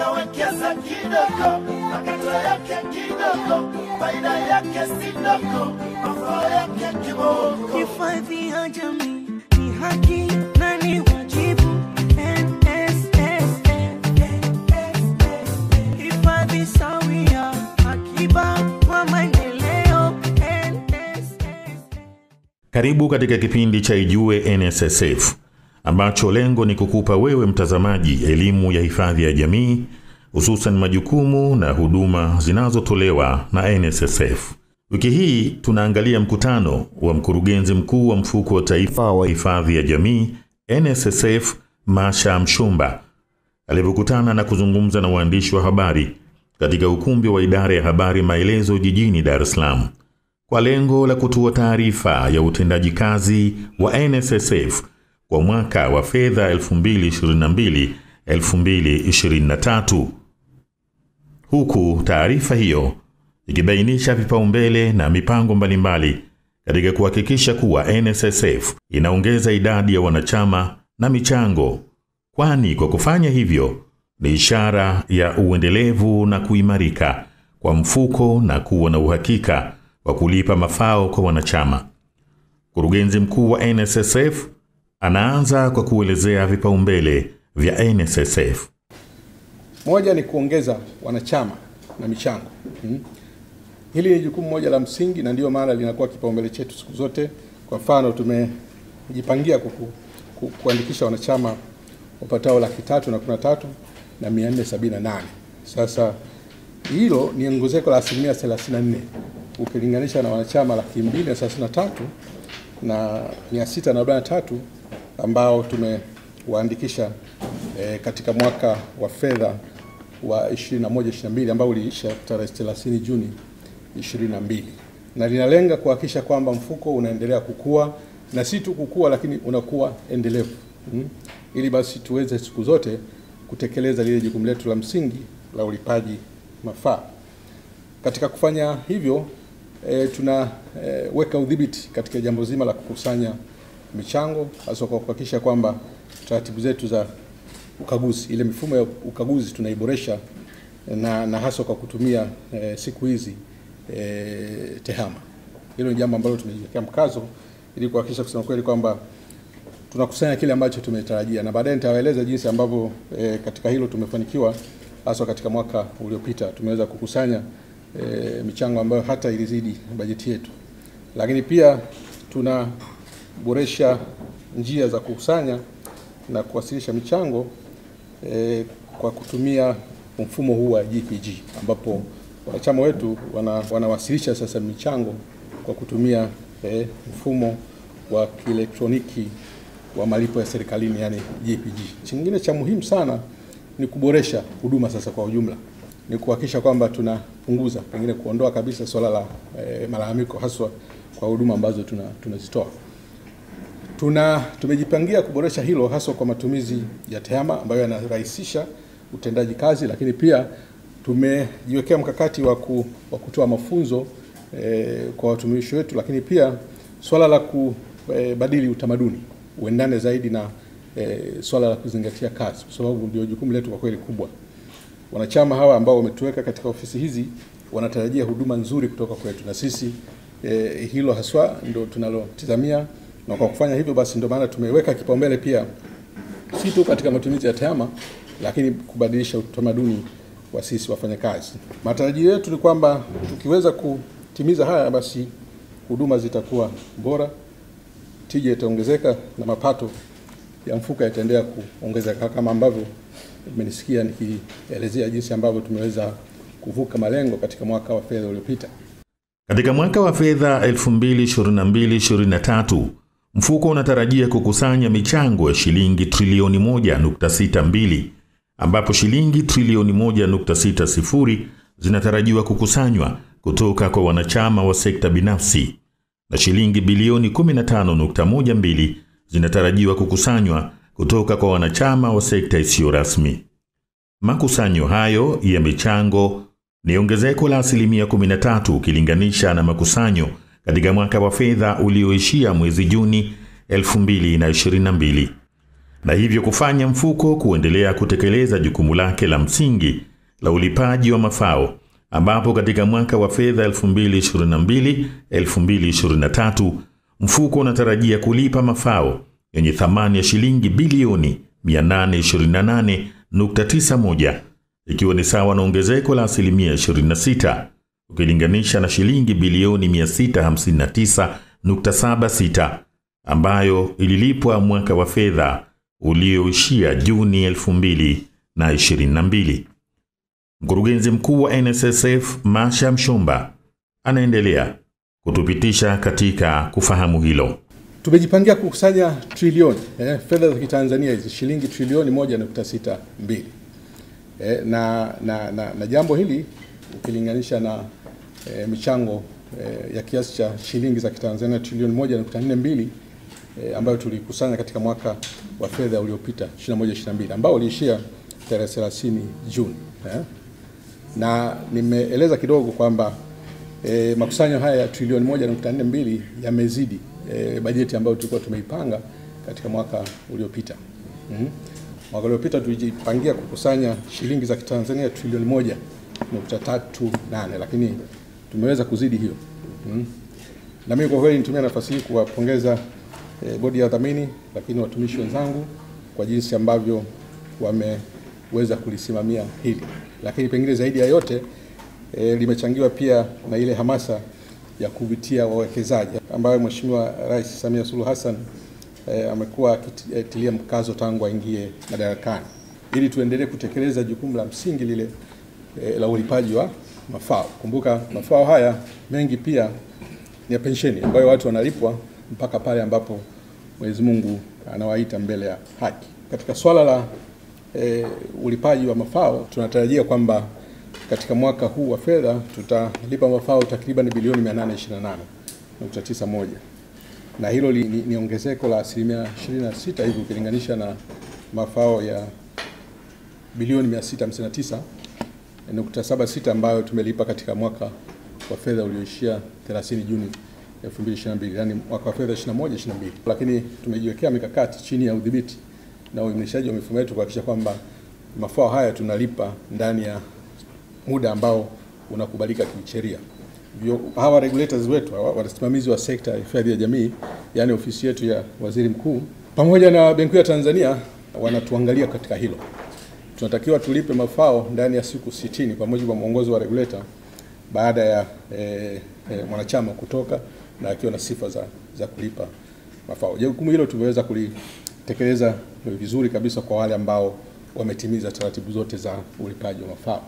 unawekeza kidogo, makato yake kidogo, faida yake si ndogo, mafao yake kiboko. Hifadhi ya jamii ni haki na ni wajibu. NSSF. Hifadhi sawia, akiba kwa maendeleo. NSSF. Karibu katika kipindi cha Ijue NSSF ambacho lengo ni kukupa wewe mtazamaji elimu ya hifadhi ya jamii, hususan majukumu na huduma zinazotolewa na NSSF. Wiki hii tunaangalia mkutano wa mkurugenzi mkuu wa mfuko wa taifa wa hifadhi ya jamii NSSF, Masha Mshumba alivyokutana na kuzungumza na waandishi wa habari katika ukumbi wa idara ya habari Maelezo jijini Dar es Salaam kwa lengo la kutoa taarifa ya utendaji kazi wa NSSF kwa mwaka wa fedha 2022-2023 huku taarifa hiyo ikibainisha vipaumbele na mipango mbalimbali katika kuhakikisha kuwa NSSF inaongeza idadi ya wanachama na michango, kwani kwa kufanya hivyo ni ishara ya uendelevu na kuimarika kwa mfuko na kuwa na uhakika wa kulipa mafao kwa wanachama. Mkurugenzi mkuu wa NSSF anaanza kwa kuelezea vipaumbele vya NSSF. Moja ni kuongeza wanachama na michango. Mm. Hili ni jukumu moja la msingi na ndiyo maana linakuwa kipaumbele chetu siku zote. Kwa mfano, tumejipangia kuku, ku, kuandikisha wanachama wapatao laki tatu na kumi na tatu na mia nne sabini na nane. Sasa hilo ni ongezeko la asilimia 34 ukilinganisha na wanachama laki mbili na thelathini na tatu na mia sita na arobaini na tatu ambao tumewaandikisha e, katika mwaka wa fedha wa 21 22 ambao uliisha tarehe 30 Juni 22 na linalenga kuhakikisha kwamba mfuko unaendelea kukua na si tu kukua, lakini unakuwa endelevu mm, ili basi tuweze siku zote kutekeleza lile jukumu letu la msingi la ulipaji mafaa. Katika kufanya hivyo e, tunaweka e, udhibiti katika jambo zima la kukusanya michango hasa kwa kuhakikisha kwamba taratibu zetu za ukaguzi, ile mifumo ya ukaguzi tunaiboresha na, na hasa kwa kutumia e, siku hizi e, tehama. Hilo ni jambo ambalo tumeiwekea mkazo ili kuhakikisha kusema kweli kwamba tunakusanya kile ambacho tumetarajia, na baadaye nitawaeleza jinsi ambavyo e, katika hilo tumefanikiwa, hasa katika mwaka uliopita tumeweza kukusanya e, michango ambayo hata ilizidi bajeti yetu, lakini pia tunaboresha njia za kukusanya na kuwasilisha michango e, kwa kutumia mfumo huu wa GPG ambapo wanachama wetu wana, wanawasilisha sasa michango kwa kutumia e, mfumo wa kielektroniki wa malipo ya serikalini yani GPG. Chingine cha muhimu sana ni kuboresha huduma sasa kwa ujumla, ni kuhakikisha kwamba tunapunguza pengine kuondoa kabisa swala la e, malalamiko haswa kwa huduma ambazo tunazitoa tuna tuna tumejipangia kuboresha hilo haswa kwa matumizi ya tehama ambayo yanarahisisha utendaji kazi, lakini pia tumejiwekea mkakati wa wa kutoa mafunzo e, kwa watumishi wetu, lakini pia swala la kubadili e, utamaduni uendane zaidi na e, swala la kuzingatia kazi, kwa sababu ndio jukumu letu kwa kweli kubwa. Wanachama hawa ambao wametuweka katika ofisi hizi wanatarajia huduma nzuri kutoka kwetu, na sisi e, hilo haswa ndio tunalotizamia na kwa kufanya hivyo basi ndio maana tumeweka kipaumbele pia si tu katika matumizi ya tehama, lakini kubadilisha utamaduni wa sisi wafanyakazi. Matarajio yetu ni kwamba tukiweza kutimiza haya, basi huduma zitakuwa bora, tija itaongezeka na mapato ya mfuko yataendelea kuongezeka, kama ambavyo mmenisikia nikielezea jinsi ambavyo tumeweza kuvuka malengo katika mwaka wa fedha uliopita. Katika mwaka wa fedha 2022-2023 mfuko unatarajia kukusanya michango ya shilingi trilioni 1.62 ambapo shilingi trilioni 1.60 zinatarajiwa kukusanywa kutoka kwa wanachama wa sekta binafsi na shilingi bilioni 15.12 zinatarajiwa kukusanywa kutoka kwa wanachama wa sekta isiyo rasmi. Makusanyo hayo ya michango ni ongezeko la asilimia 13 ukilinganisha na makusanyo katika mwaka wa fedha ulioishia mwezi Juni 2022. na hivyo kufanya mfuko kuendelea kutekeleza jukumu lake la msingi la ulipaji wa mafao ambapo katika mwaka wa fedha 2022-2023 mfuko unatarajia kulipa mafao yenye thamani ya shilingi bilioni 828.91 ikiwa ni sawa na ongezeko la asilimia 26 ukilinganisha na shilingi bilioni 659.76 ambayo ililipwa mwaka wa fedha ulioishia Juni 2022. Mkurugenzi mkuu wa NSSF Masha Mshomba anaendelea kutupitisha katika kufahamu hilo. Tumejipangia kukusanya trilioni eh, fedha za Kitanzania hizi shilingi trilioni 1.62 eh, na, na, na, na jambo hili ukilinganisha na eh, michango eh, ya kiasi cha shilingi za Kitanzania trilioni 1.42 eh, ambayo tulikusanya katika mwaka wa fedha uliopita 21 22 ambao uliishia tarehe 30 Juni eh. Na nimeeleza kidogo kwamba e, makusanyo haya ya trilioni 1.42 yamezidi e, bajeti ambayo tulikuwa tumeipanga katika mwaka uliopita. Mm -hmm. Mwaka uliopita tulijipangia kukusanya shilingi za Kitanzania trilioni 1.38 lakini tumeweza kuzidi hiyo. Mm -hmm. Na mimi kwa kweli nitumia nafasi hii kuwapongeza e, bodi ya wadhamini lakini watumishi wenzangu kwa jinsi ambavyo wameweza kulisimamia hili, lakini pengine zaidi ya yote e, limechangiwa pia na ile hamasa ya kuvutia wawekezaji ambayo Mheshimiwa Rais Samia Suluhu Hassan e, amekuwa akitilia mkazo tangu aingie madarakani ili tuendelee kutekeleza jukumu la msingi lile e, la ulipaji wa mafao. Kumbuka mafao haya mengi pia ni ya pensheni ambayo watu wanalipwa mpaka pale ambapo Mwenyezi Mungu anawaita mbele ya haki. Katika swala la e, ulipaji wa mafao tunatarajia kwamba katika mwaka huu wa fedha tutalipa mafao takriban bilioni 828.91 na hilo li, ni, ni ongezeko la asilimia 26 hivi ukilinganisha na mafao ya bilioni 659.76 ambayo tumelipa katika mwaka wa fedha ulioishia 30 Juni 2022, yani mwaka wa fedha 21 22. Lakini tumejiwekea mikakati chini ya udhibiti na uimarishaji wa mifumo yetu kuhakikisha kwamba mafao haya tunalipa ndani ya muda ambao unakubalika kisheria. Hawa regulators wetu hawa wasimamizi wa sekta ya hifadhi ya jamii, yani ofisi yetu ya waziri mkuu pamoja na Benki ya Tanzania wanatuangalia katika hilo. Tunatakiwa tulipe mafao ndani ya siku sitini kwa mujibu wa mwongozo wa regulator baada ya eh, eh, mwanachama kutoka na akiwa na sifa za, za kulipa mafao. Jukumu hilo tumeweza kulitekeleza vizuri kabisa kwa wale ambao wametimiza taratibu zote za ulipaji wa mafao.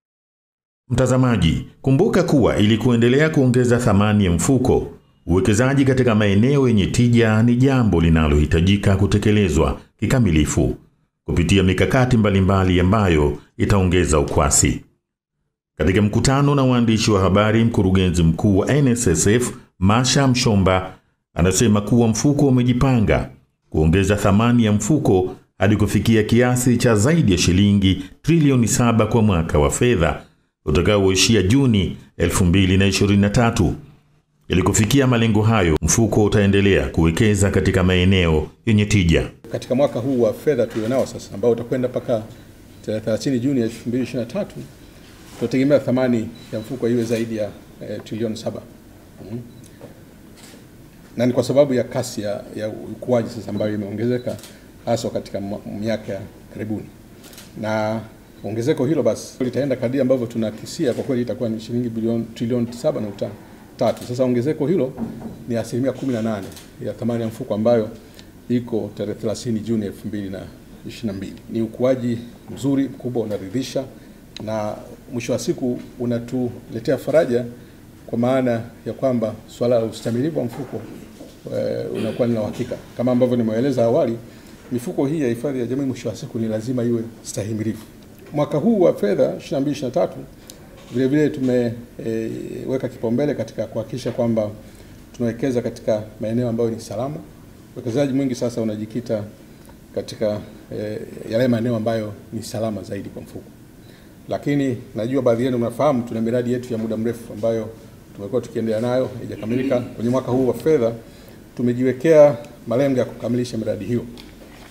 Mtazamaji, kumbuka kuwa ili kuendelea kuongeza thamani ya mfuko, uwekezaji katika maeneo yenye tija ni jambo linalohitajika kutekelezwa kikamilifu kupitia mikakati mbalimbali ambayo itaongeza ukwasi. Katika mkutano na waandishi wa habari, mkurugenzi mkuu wa NSSF Masha Mshomba anasema kuwa mfuko umejipanga kuongeza thamani ya mfuko hadi kufikia kiasi cha zaidi ya shilingi trilioni saba kwa mwaka wa fedha utakaoishia Juni 2023. Ili kufikia malengo hayo, mfuko utaendelea kuwekeza katika maeneo yenye tija. Katika mwaka huu wa fedha tulionao sasa ambao utakwenda mpaka 30 Juni 2023, tunategemea thamani ya mfuko iwe zaidi ya eh, trilioni saba. Mm. Na ni kwa sababu ya kasi ya, ya ukuaji sasa ambayo imeongezeka hasa katika miaka ya karibuni na ongezeko hilo basi litaenda kadri ambavyo tunakisia, kwa kweli itakuwa ni shilingi bilioni trilioni 7.3. Sasa ongezeko hilo ni asilimia 18 ya thamani ya mfuko ambayo iko tarehe 30 Juni 2022. Ni ukuaji mzuri mkubwa, unaridhisha na mwisho wa siku unatuletea faraja, kwa maana ya kwamba swala la ustamilivu wa mfuko e, unakuwa ni la uhakika kama ambavyo nimeeleza awali. Mifuko hii ya hifadhi ya jamii mwisho wa siku ni lazima iwe stahimilivu. Mwaka huu wa fedha 22 23 vile vile tumeweka e, kipaumbele katika kuhakikisha kwamba tunawekeza katika maeneo ambayo ni salama. Uwekezaji mwingi sasa unajikita katika e, yale maeneo ambayo ni salama zaidi kwa mfuko, lakini najua baadhi yenu mnafahamu tuna miradi yetu ya muda mrefu ambayo tumekuwa tukiendelea nayo haijakamilika. Kwenye mwaka huu wa fedha tumejiwekea malengo ya kukamilisha miradi hiyo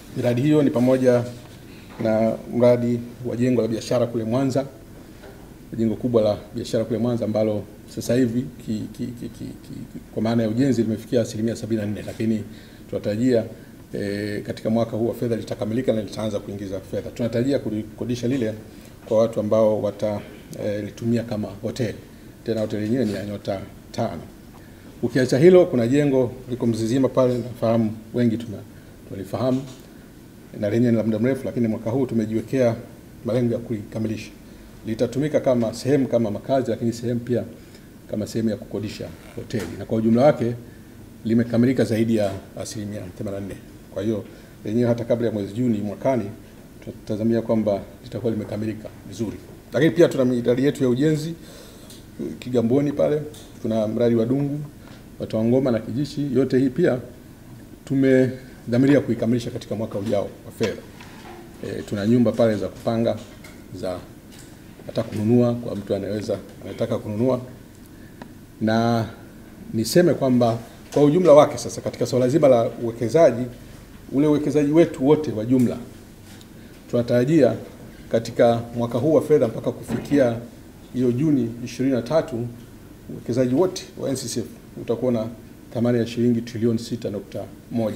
Miradi hiyo ni pamoja na mradi wa jengo la biashara kule Mwanza, jengo kubwa la biashara kule Mwanza ambalo sasa hivi ki, ki, ki, ki, ki, kwa maana ya ujenzi limefikia asilimia 74, lakini tunatarajia e, katika mwaka huu wa fedha litakamilika na litaanza kuingiza fedha. Tunatarajia kulikodisha lile kwa watu ambao watalitumia e, kama hoteli, tena hoteli yenyewe ni ya nyota tano. Ukiacha hilo, kuna jengo liko Mzizima pale, nafahamu wengi tuna tunalifahamu na lenyewe ni la muda mrefu, lakini mwaka huu tumejiwekea malengo ya kulikamilisha. Litatumika kama sehemu kama makazi, lakini sehemu pia kama sehemu ya kukodisha hoteli, na kwa ujumla wake limekamilika zaidi ya asilimia 84. Kwa hiyo lenyewe hata kabla ya mwezi Juni mwakani tunatazamia kwamba litakuwa limekamilika vizuri. Lakini pia tuna miradi yetu ya ujenzi Kigamboni pale, tuna mradi wa Dungu, watu wa Ngoma na Kijichi. Yote hii pia tumedhamiria kuikamilisha katika mwaka ujao wa fedha. E, tuna nyumba pale za kupanga za hata kununua kwa mtu anaweza anataka kununua, na niseme kwamba kwa ujumla wake sasa katika swala zima la uwekezaji, ule uwekezaji wetu wote wa jumla tunatarajia katika mwaka huu wa fedha mpaka kufikia hiyo Juni 23 uwekezaji wote wa NCCF utakuwa na thamani ya shilingi trilioni 6.1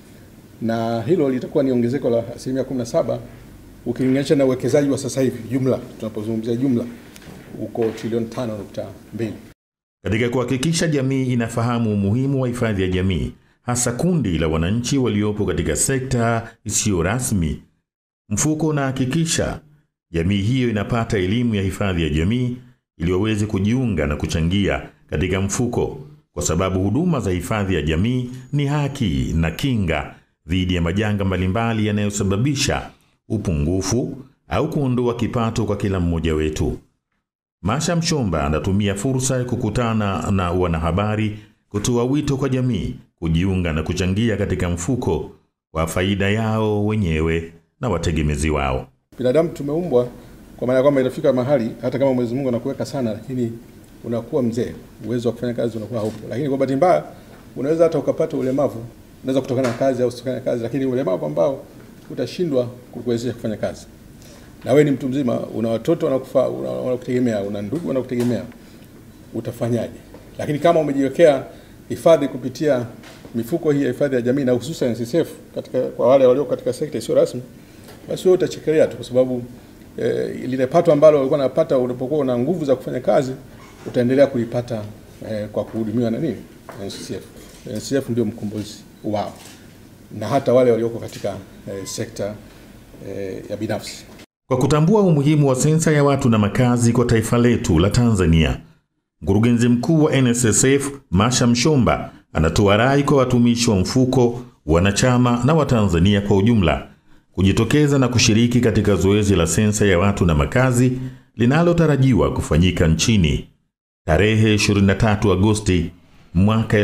na hilo litakuwa ni ongezeko la asilimia 17 ukilinganisha na uwekezaji wa sasa hivi jumla, tunapozungumzia jumla uko trilioni 5.2. Katika kuhakikisha jamii inafahamu umuhimu wa hifadhi ya jamii, hasa kundi la wananchi waliopo katika sekta isiyo rasmi, mfuko unahakikisha jamii hiyo inapata elimu ya hifadhi ya jamii ili waweze kujiunga na kuchangia katika mfuko, kwa sababu huduma za hifadhi ya jamii ni haki na kinga dhidi ya majanga mbalimbali yanayosababisha upungufu au kuondoa kipato kwa kila mmoja wetu. Masha Mshomba anatumia fursa ya kukutana na wanahabari kutoa wito kwa jamii kujiunga na kuchangia katika mfuko wa faida yao wenyewe na wategemezi wao. Binadamu tumeumbwa kwa maana ya kwamba inafika mahali hata kama Mwenyezi Mungu anakuweka sana, lakini unakuwa mzee, uwezo wa kufanya kazi unakuwa haupo. Lakini kwa bahati mbaya unaweza hata ukapata ulemavu, unaweza kutokana na kazi au usitokana na kazi, lakini ulemavu ambao utashindwa kukuwezesha kufanya kazi. Na wewe ni mtu mzima, una watoto wanakufa, wanakutegemea, una ndugu wanakutegemea, utafanyaje? Lakini kama umejiwekea hifadhi kupitia mifuko hii ya hifadhi ya jamii na hususan NSSF katika kwa wale walio katika sekta isiyo rasmi, basi wewe utachekelea tu, kwa sababu eh, lile pato ambalo ulikuwa unapata ulipokuwa una nguvu za kufanya kazi utaendelea kulipata eh, kwa kuhudumiwa na nini NSSF. NSSF ndio mkombozi wao na hata wale walioko katika eh, sekta eh, ya binafsi. Kwa kutambua umuhimu wa sensa ya watu na makazi kwa taifa letu la Tanzania, mkurugenzi mkuu wa NSSF Masha Mshomba anatoa rai kwa watumishi wa mfuko, wanachama na Watanzania kwa ujumla kujitokeza na kushiriki katika zoezi la sensa ya watu na makazi linalotarajiwa kufanyika nchini tarehe 23 Agosti mwaka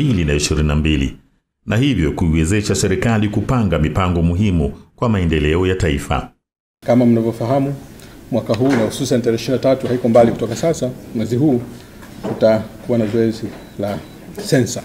2022 na hivyo kuiwezesha serikali kupanga mipango muhimu kwa maendeleo ya taifa. Kama mnavyofahamu, mwaka huu na hususan tarehe 23 haiko mbali kutoka sasa, mwezi huu tutakuwa na zoezi la sensa,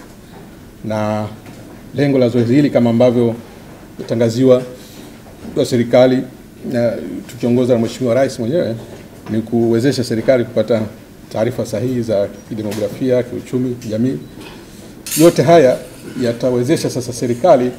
na lengo la zoezi hili kama ambavyo tangaziwa na serikali na tukiongozwa na Mheshimiwa Rais mwenyewe ni kuwezesha serikali kupata taarifa sahihi za kidemografia, kiuchumi, kijamii. Yote haya yatawezesha sasa serikali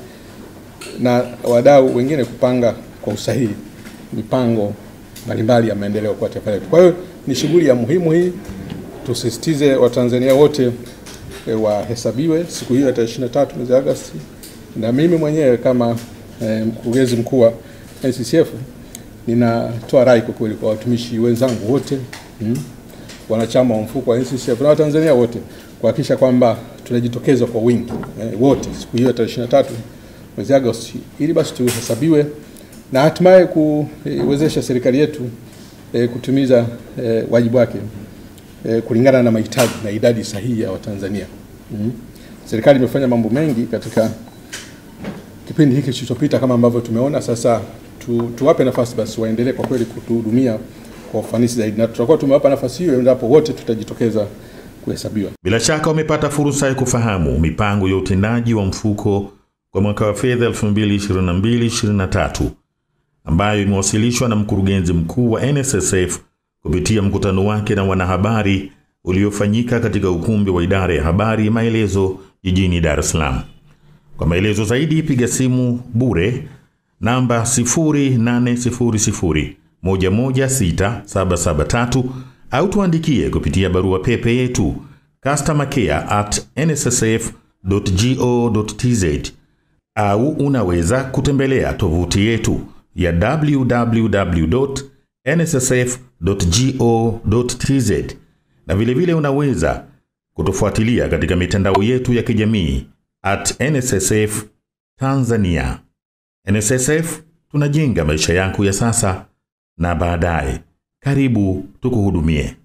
na wadau wengine kupanga kwa usahihi mipango mbalimbali ya maendeleo kwa taifa letu. Kwa hiyo ni shughuli ya muhimu hii, tusisitize Watanzania wote e, wahesabiwe siku hiyo ya tarehe 23 mwezi Agosti, na mimi mwenyewe kama e, mkurugenzi mkuu wa NCCF ninatoa rai kwa kweli kwa watumishi wenzangu wote hmm, wanachama wa mfuko wa NCCF na Watanzania wote kuhakikisha kwamba tunajitokeza kwa wingi e, wote siku hiyo ya tarehe 23 mwezi Agosti ili basi tuhesabiwe na hatimaye kuwezesha serikali yetu e, kutimiza e, wajibu wake e, kulingana na mahitaji na idadi sahihi ya Watanzania. Mm. Serikali imefanya mambo mengi katika kipindi hiki kilichopita kama ambavyo tumeona. Sasa tu, tuwape nafasi basi waendelee kwa kweli kutuhudumia kwa ufanisi zaidi, na tutakuwa tumewapa nafasi hiyo endapo wote tutajitokeza kuhesabiwa. Bila shaka wamepata fursa ya kufahamu mipango ya utendaji wa mfuko kwa mwaka wa fedha 2022-2023 ambayo imewasilishwa na mkurugenzi mkuu wa NSSF kupitia mkutano wake na wanahabari uliofanyika katika ukumbi wa idara ya habari Maelezo jijini Dar es Salaam. Kwa maelezo zaidi piga simu bure namba 0800 116773 au tuandikie kupitia barua pepe yetu customercare at nssf.go.tz au unaweza kutembelea tovuti yetu ya www.nssf.go.tz na vilevile vile unaweza kutufuatilia katika mitandao yetu ya kijamii at nssf Tanzania. NSSF tunajenga maisha yako ya sasa na baadaye. Karibu tukuhudumie.